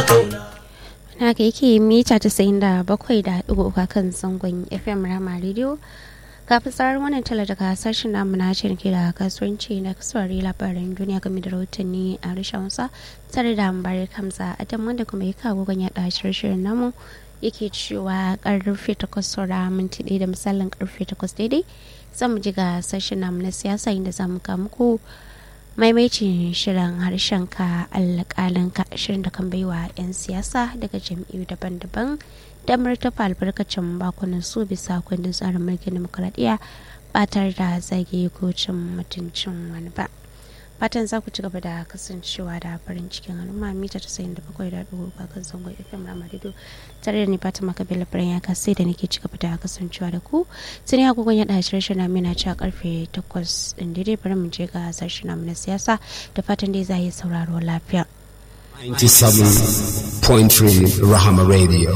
haka yake mita casa'in da bakwai da ɗigo uku kan zangon fm rama radio kafin tsarar wannan tala daga sashen namu na ciniki da kasuwanci na kasuwari labaran duniya game da rahotanni a rashin wasa tare da mubarak hamza adam wanda kuma ya kawo gan yaɗa shirin namu yake cewa karfe takwas saura minti ɗaya da misalin karfe takwas daidai zamu ji ga sashen namu na siyasa inda zamu kawo muku maimaitin shirin harshen ka alƙalin ka shirin da kan baiwa 'yan siyasa daga jam'iyyu daban-daban damar tafa albarkacin bakunan su bisa kundin tsarin mulkin demokuraɗiyya ba tare da zage ko cin mutuncin wani ba fatan za ku ci gaba da kasancewa da farin cikin al'umma mita ta sayin da bakwai da ɗigo ba kan zangon fm ramadido tare da ni fata makabila birnin ya sai da nake ci gaba da kasancewa da ku tuni agogon ya ɗaci rashin namu na cewa karfe takwas ɗin daidai bari mu je ga sashen namu na siyasa da fatan dai za a yi sauraro lafiya. 97.3 Rahama Radio.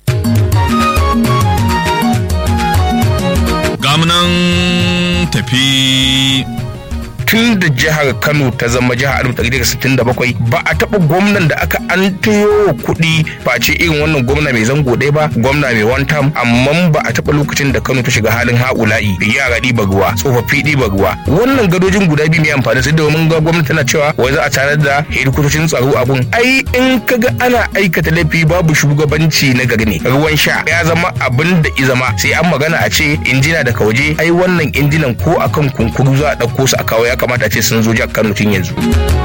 Gamunan tafi tun da jihar Kano ta zama jihar 1967 ba a taɓa gwamnan da aka an tuyo kuɗi face irin wannan gwamna mai zango ɗaya ba gwamna mai one time amma ba a taɓa lokacin da Kano ta shiga halin haula'i yara ɗiba ruwa tsofaffi ɗiba ruwa wannan gadojin guda biyu mai amfani sai domin ga gwamnati tana cewa wai za a tarar da hedikotocin tsaro abun ai in kaga ana aikata laifi babu shugabanci na gari ne ruwan sha ya zama abin da i zama sai an magana a ce injina daga waje ai wannan injinan ko akan kunkuru za a ɗauko su a kawo ya kamata ce sun zo jihar Kano tun yanzu.